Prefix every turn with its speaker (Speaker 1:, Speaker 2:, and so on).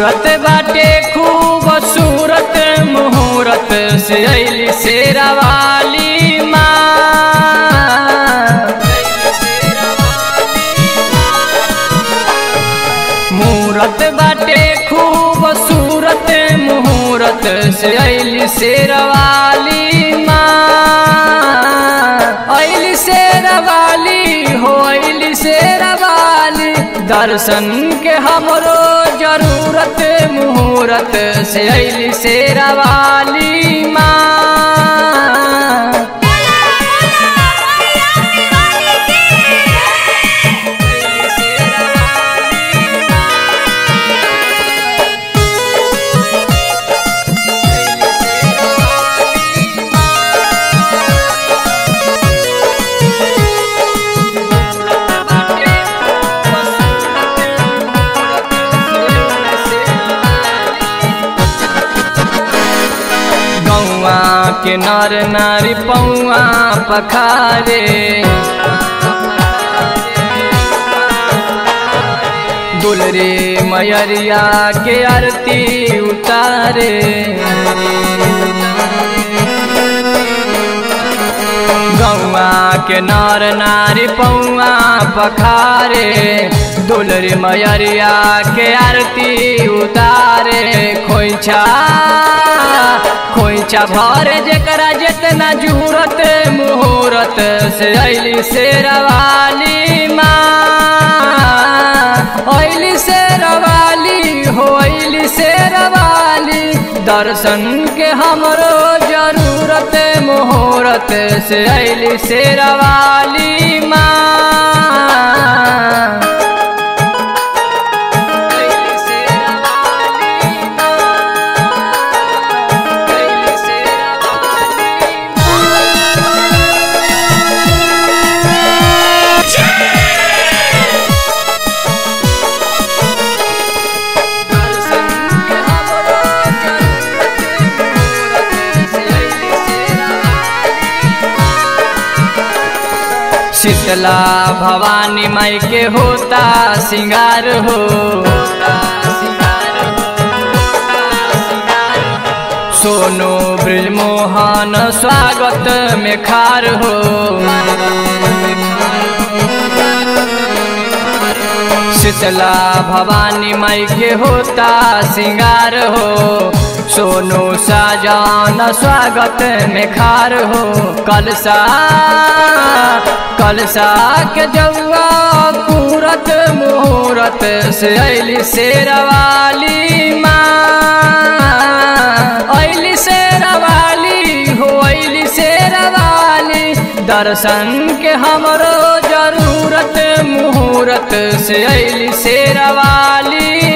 Speaker 1: मूरत बाटे खूब सूरत मुहूर्त से अली शेरावाली माँ मूरत बाटे खूब सूरत मुहूर्त से अली शेरवाली माँ अली शेरवाली हो अली शेरवाली दर्शन के हमरो जरूरत मुहूर्त से अली शेरवाली माँ गौआ के नर नारी पौआ पखारे दुलरे मयरिया के आरती उतारे गौआ के नर नारी पौआ पखारे दुलरी मयरिया के आरती उतारे खोइछा खोइछा भरे जेकरा जितना जूरत मुहूर्त से अली शेरवाली माँ अली शेरवाली हो अली शेरवाली दर्शन के हमरो जरूरत मुहूर्त से अली शेरवाली माँ शीतला भवानी माई के होता सिंगार हो सोनू ब्रिजमोहन स्वागत में खार हो शीतला भवानी माई के होता सिंगार हो सोनू साजान स्वागत में खार हो कलसा कलसा के जौआ पूरत मुहूर्त से अली शेरवाली माँ अली शेरवाली हो अली शेरवाली दर्शन के हमरो जरूरत मुहूर्त से अली शेरवाली